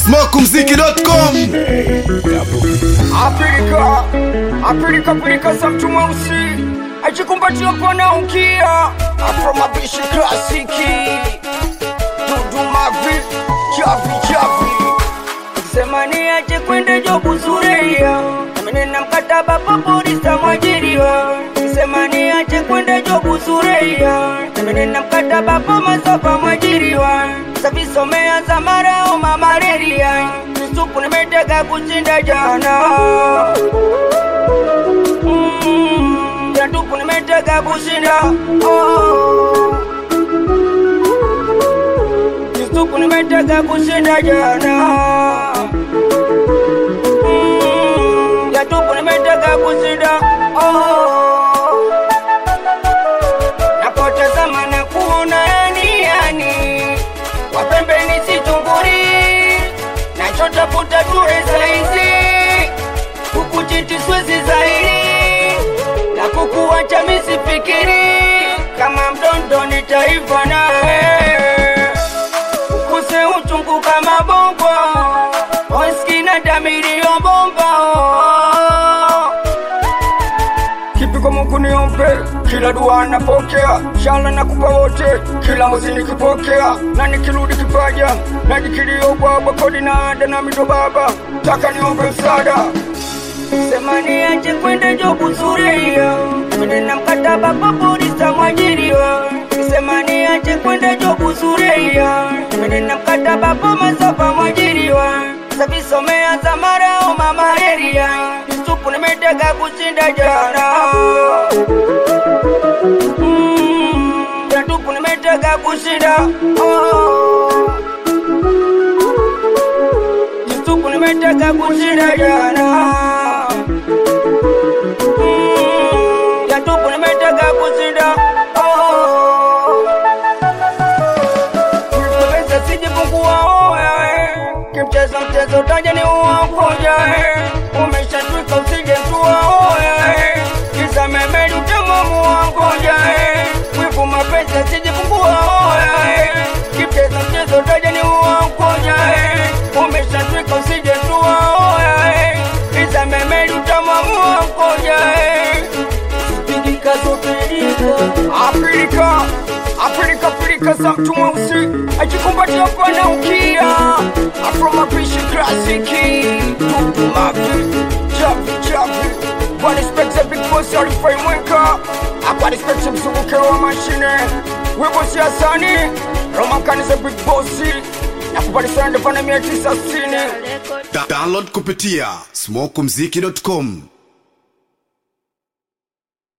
smokumziki.com Apilika, apilika pilika za mtu mweusi ajikumbatia pana ukia afro mapishi klasiki dudu mavi chavi chavi semani aje kwende jobu zureia amenena mkataba papolisa mwajiriwa semani aje kwende jobu zureia amenena mkataba pamasofa mwajiriwa savisomea za marao mamareria misupu nimetega kushinda jana Mm, ya tupu nimetega kushinda oh. Kisuku nimetega kushinda jana Mm, ya tupu nimetega kushinda oh. Napotazama na kuona yani yani wapembeni situnguri nachotafuta ture saizi kukujiti swezi zaidi na kukuacha misifikiri kama mdondo nitaiva nawe ukuse uchungu kama bongo oskina damirio bomba kipigo Mungu niombe, kila dua napokea, shala nakupa wote, kila mwezi nikipokea, na nikirudi kipaja, najikilio bwabwa, kodi na ada na mito baba, taka niombe msaada semani aje kwende jobu zureia na mkataba papolisa mwajiriwa semani aje kwende jobu zureia na mkataba pamasofa mwajiriwa savisomea za marao mamaheria isupu nimetega kushinda jana Mm, ya tupu nimetega kushinda oh. Yusufu nimetega kushinda jana Mm, ya tupu nimetega kushinda oh. Pesa sijipungua oya kimchezo mchezo taja ni uwakoja umeshatwika usije tua oya kisa memeli utemamu wangoja wivu mapesa sijipungua oya kimchezo mchezo taja ni uwakoja umeshatwika usije tua oya kisa memeli utemamu wangoja pigika zopelika apilika apilika pilika za mtu mweusi ajikumbatia pana ukia afro mapishi klasiki dudu mavi chavi chavi kwa respect big boss alifai mweka apa respect mzunguke wa mashine wibo siasani roma kanisa big boss na kupalisana ndefana mia tisa sitini Da- download kupitia smokumziki.com